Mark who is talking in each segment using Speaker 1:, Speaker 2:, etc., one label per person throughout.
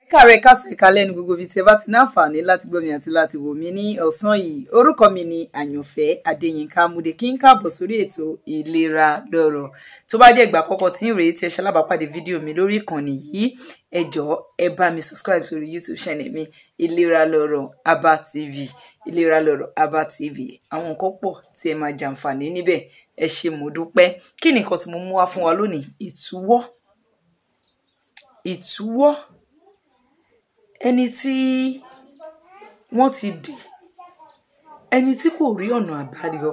Speaker 1: káàárẹ̀ káàsán ìkálẹ̀ ní gbogbo ibi tí ẹ bá ti ní àǹfààní láti gbọ́ mi àti láti wò mí ní ọ̀sán yìí orúkọ mi ni àyànfẹ́ adéyínká múdè kí n káàbọ̀ sórí ètò ìlera lọ́rọ̀ tó bá jẹ́ ìgbà àkọ́kọ́ tí ń rèé tí ẹ ṣalábàápàdé fídíò mi lórí ìkànnì yìí ẹ jọ̀ọ́ ẹ bá mi subscribe sórí youtube channel mi ìlera lọ́rọ̀ Aba TV ìlera lọ́rọ̀ Aba TV àwọn nǹkan pọ̀ tí ẹ máa jàǹfààní níbẹ̀ ẹ ṣé mo dúpẹ́ kí ni nǹkan tí mo mú wá fún wa lónìí ìtúwọ́ ìtúwọ́ ẹni tí wọ́n ti dì ẹni tí kò rí ọ̀nà àbáyọ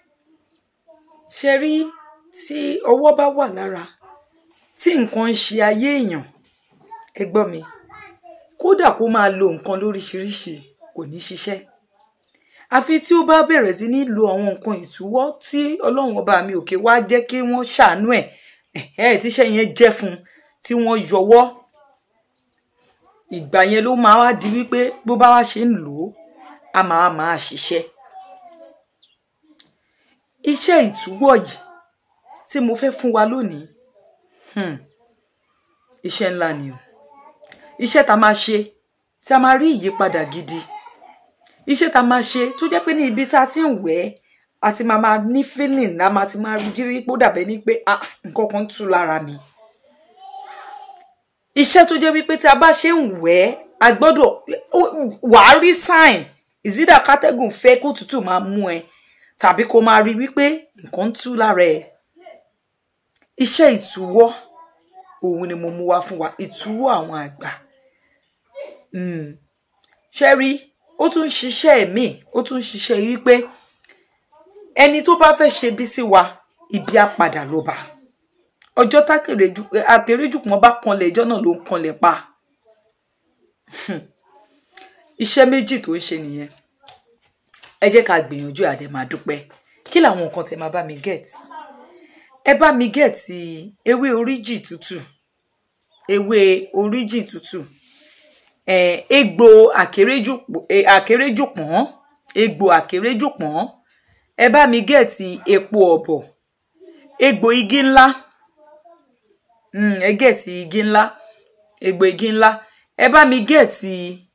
Speaker 1: ṣe rí tí ọwọ́ bá wà lára tí nǹkan ń ṣe ayé èèyàn ẹ gbọ́ mi kódà kó máa lo nǹkan lóríṣiríṣi kò ní ṣiṣẹ́ àfi tí ó bá bẹ̀rẹ̀ sí ní lo àwọn nǹkan ìtúwọ́ tí ọlọ́run ọba mi òkè wá jẹ́ kí wọ́n ṣàánú ẹ̀ ẹ̀ tíṣẹ́ yẹn jẹ́ fún un tí wọ́n yọwọ́ ìgbà yẹn ló máa wá di wípé bó bá wá ṣe ń lò ó a máa máa ṣiṣẹ́ iṣẹ́ ìtúwọ̀ yìí tí mo fẹ́ fún wa lónìí hmm, iṣẹ́ ńlá ni o iṣẹ́ tá a máa ṣe tí a máa rí ìyípadà gidi iṣẹ́ tá a máa ṣe tó jẹ́ pé ní ibi tá a ti ń wẹ̀ ẹ́ a ti máa máa ní feeling a máa ti máa rí pé ó dàbẹ́ ní pé ah nǹkan kan tú lára mi iṣẹ́ tó jẹ́ wípé tí a bá ṣe ń wẹ̀ ẹ́ a gbọ́dọ̀ wàá rí sign ìzídà kátẹ́gùn fẹ́ kó tútù máa mú ẹ tàbí kó máa rí wípé nǹkan ń tú lára ẹ iṣẹ́ ìtúwọ́ òun ni mo mú wá fún wa ìtúwọ́ àwọn àgbà ṣe rí ó tún ń ṣiṣẹ́ míì ó tún ń ṣiṣẹ́ wípé ẹni tó bá fẹ́ ṣe bí sí wa ibi á padà ló bá ọjọ́ tákèrèjù pọ́n bá kanlẹ̀ ẹjọ́ náà ló ń kanlẹ̀ pa iṣẹ́ méjì tó ń ṣe nìyẹn ẹ jẹ́ ká gbìyànjú àdẹ máa dúpẹ́ kí làwọn nǹkan tẹ máa bá mi get ẹ bá mi get ewé oríjì tútù ewé oríjì tútù egbò àkèrèjù pọ́n egbò àkèrèjù pọ́n ẹ bá mi get epo ọ̀bọ̀ egbò igi ńlá ẹ gẹ̀ẹ́tì igi ńlá egbò igi ńlá ẹ bá mi gẹ̀ẹ́tì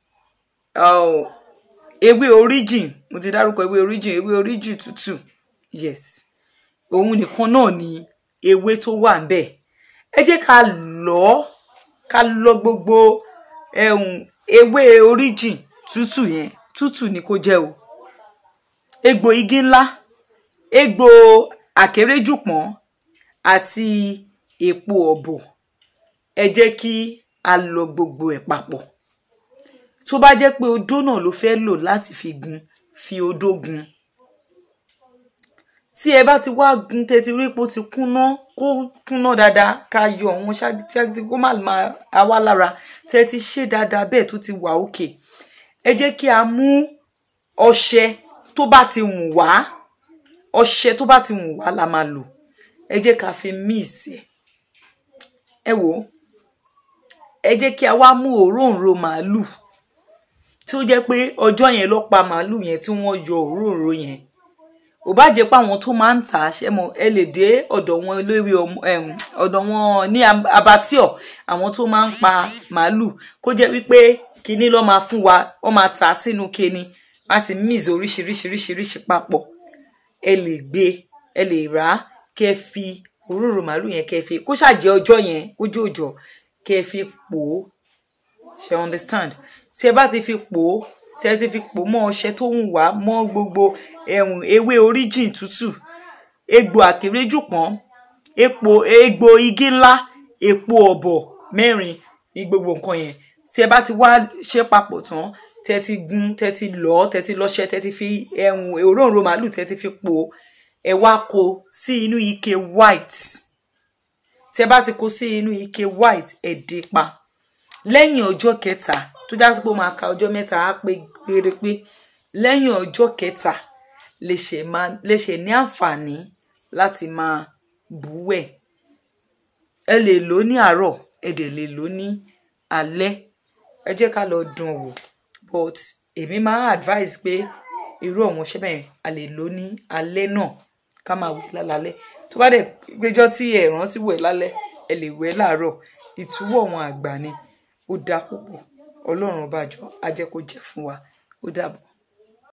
Speaker 1: ewé origin mo ti dárúkọ ewé origin ewé origin tútù yes òun nìkan náà ni ewé tó wà ńbẹ̀ ẹ jẹ́ ká lọ ká lọ gbogbo ewé origin tútù yẹn tútù ni kó jẹ́ o egbò igi ńlá egbò àkéréjùpọ̀n àti epo ọ̀bọ̀ ẹ jẹ́ kí a lọ gbogbo ẹ̀ papọ̀ tó bá jẹ́ pé odó náà ló fẹ́ lò láti fi gun fi odó gun tí ẹ bá ti wá gun tẹ́tí rí pé ó ti kúnná kó kúnná dáadáa ká yọ àwọn ṣáàtì kó má máa wá lára tẹ́tí ṣe dáadáa bẹ́ẹ̀ tó ti wà òkè ẹ jẹ́ kí a mú ọṣẹ tó bá ti wùn wá ọṣẹ tó bá ti wùn wá la máa lò ẹ jẹ́ ká fi míìsì ẹ̀ ẹ wò ó ẹ jẹ́ kí a wá mú òróǹro màálù tí ó jẹ́ pé ọjọ́ yẹn ló pa màálù yẹn tí wọ́n yọ òróǹro yẹn ò bá jẹ́ pé àwọn tó máa ń tà á ṣe mọ̀ ẹ lè dé ọ̀dọ̀ wọn lórí ọ̀dọ̀ wọn ní abatíọ̀ àwọn tó máa ń pa màálù kó jẹ́ wípé kinní ló máa fún wa wọ́n máa tà á sínú kinní láti mix oríṣiríṣiríṣiríṣi papọ̀ ẹ lè gbé ẹ lè rà á kẹ́ fi òróró màálù yẹn kẹ́ fi kó ṣàjẹ́ ọjọ́ yẹn kójú òjò kẹ́ fi pò ó ṣe understand tí ẹ bá ti fi pò ó tí ẹ ti fi pò mọ́ ọṣẹ tó ń wá mọ́ gbogbo ẹ̀hún ewé oríjìn tútù egbò àkéréjùpọ̀n epo egbò igi ńlá epo ọ̀bọ̀ mẹ́rin ní gbogbo nǹkan yẹn tí ẹ bá ti wá ṣe papọ̀ tán tẹ́ ti gun tẹ́ ti lọ̀ tẹ́ ti lọ́ṣẹ tẹ́ ti fi ẹ̀hún òróǹro màálù tẹ́ ti fi pò ó ẹ wá kó sí inú ike white tí ẹ bá ti kó sí inú ike white ẹ dé pa lẹ́yìn ọjọ́ kẹta tó já sí pé ó máa ka ọjọ́ mẹ́ta á pé pérépé lẹ́yìn ọjọ́ kẹta lè ṣe ní àǹfààní láti máa búwẹ̀ ẹ lè lò ní àárọ̀ ẹ dẹ̀ lè lò ní alẹ́ ẹ jẹ́ ká lọ dùn wò but èmi máa advise pé irú ọ̀hún ṣẹ́ bẹ́ẹ̀ a lè lò ní alẹ́ náà ká máa wẹ̀ lálálẹ́ tó bá dẹ̀ péjọ́ tí ẹ rántí wẹ̀ lálẹ́ ẹ lè wẹ̀ láàárọ̀ ìtúwọ̀ wọn àgbà ni ó dáa púpọ̀ ọlọ́run ọba jọ á jẹ́ kó jẹ́ fún wa ó dàbọ̀.